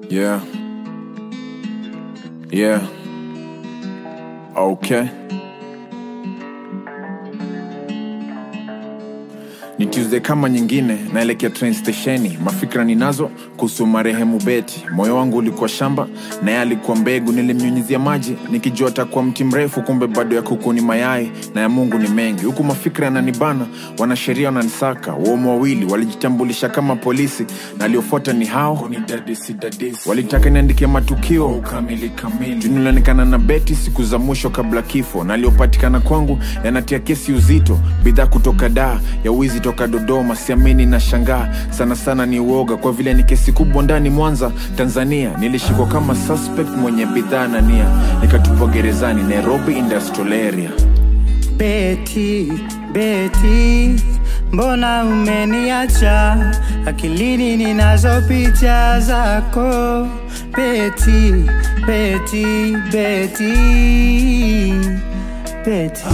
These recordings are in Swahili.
Yeah. Yeah. Okay. Ni Tuesday kama nyingine, naelekea train stesheni. Mafikra ninazo kuhusu marehemu Beti. Moyo wangu ulikuwa shamba, naye alikuwa mbegu. Nilimnyunyizia maji nikijua atakuwa mti mrefu, kumbe bado ya kuku ni mayai na ya Mungu ni mengi. Huku mafikra yananibana, wanasheria wananisaka. Waumu wawili walijitambulisha kama polisi, na aliofuata ni hao walitaka niandikie matukio kamili kamili. Nilionekana na Beti siku za mwisho kabla kifo, na aliopatikana kwangu yanatia kesi uzito. Bidhaa kutoka daa ya wizi toka Dodoma, siamini na shangaa sana sana, ni uoga kwa vile ni kesi kubwa ndani Mwanza, Tanzania. Nilishikwa kama suspect mwenye bidhaa na nia, nikatupwa gerezani Nairobi Industrial Area. Beti, Beti, mbona umeniacha? Akilini ninazo picha zako. Beti, Beti, Beti, Beti,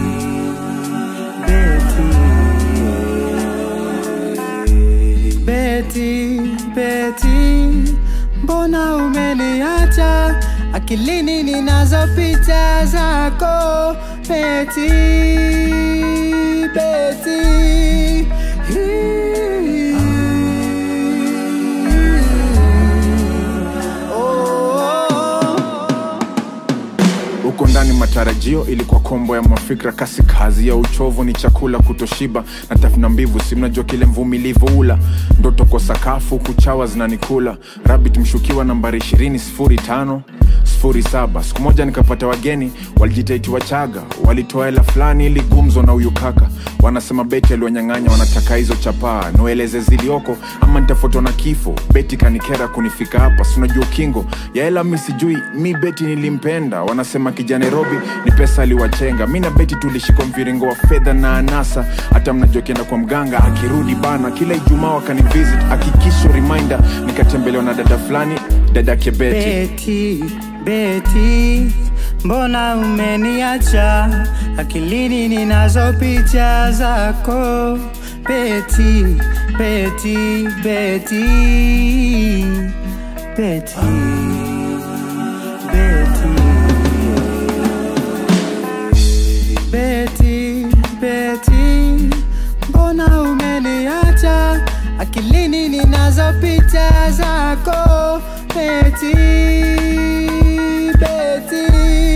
Beti, Beti, Beti, mbona umeniacha? Akilini ninazo picha zako. Beti, Beti, oh. huko ndani matarajio ilikuwa kombo ya mafikra kasi kazi ya uchovu ni chakula kutoshiba na tafuna mbivu si mnajua kile mvumilivu ula ndoto kwa sakafu kuchawa zinanikula rabit mshukiwa nambari 20 sifuri tano sifuri saba siku moja nikapata wageni walijitaiti wachaga walitoa hela fulani ili gumzo na huyu kaka wanasema beti aliwanyang'anya wanataka hizo chapaa niwaeleze zilioko ama nitafutwa na kifo beti kanikera kunifika hapa sinajua ukingo ya hela mi sijui mi beti nilimpenda wanasema kija nairobi ni pesa aliwachenga mi na beti tulishikwa mviringo wa fedha na anasa hata mnajua kienda kwa mganga akirudi bana kila ijumaa wakanivisit akikisho reminder nikatembelewa na dada fulani dadake beti Beti, Beti, mbona umeniacha? Akilini ninazo picha zako. Beti, Beti, Beti, Beti, Beti, Beti, Beti, mbona umeniacha? Akilini ninazo picha zako. Beti, Beti,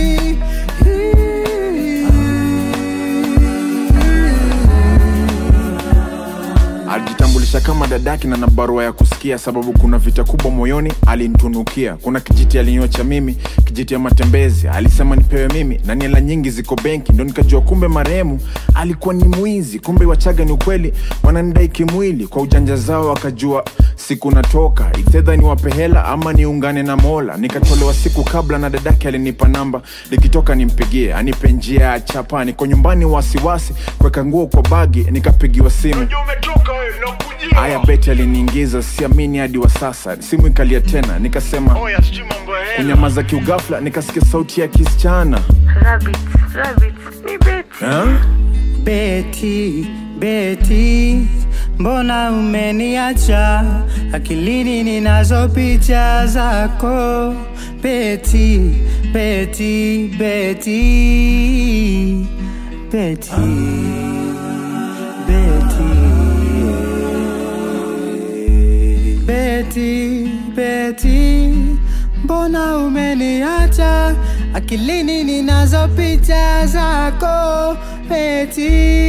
alijitambulisha kama dadaki na na barua ya kusikia sababu kuna vita kubwa moyoni alinitunukia kuna kijiti alinyocha mimi kijiti ya matembezi alisema nipewe mimi na niela nyingi ziko benki ndo nikajua kumbe marehemu alikuwa ni mwizi kumbe wachaga ni ukweli wananidai kimwili kwa ujanja zao wakajua siku natoka ifedha niwape hela ama niungane na mola nikatolewa siku kabla na dadake alinipa namba likitoka nimpigie anipe njia ya chapa niko nyumbani wasiwasi kuweka nguo kwa bagi nikapigiwa simu haya beti aliniingiza siamini hadi wa sasa simu ikalia tena nikasema kunyamaza kiugafla nikasikia sauti ya kisichana Rabbit, rabbit, ni Betty. ha? Beti, Beti, mbona umeniacha? Akilini ninazo picha zako. Beti, Beti, Beti, Beti, Beti, Beti, Beti, mbona umeniacha? Akilini ninazo picha zako. Beti,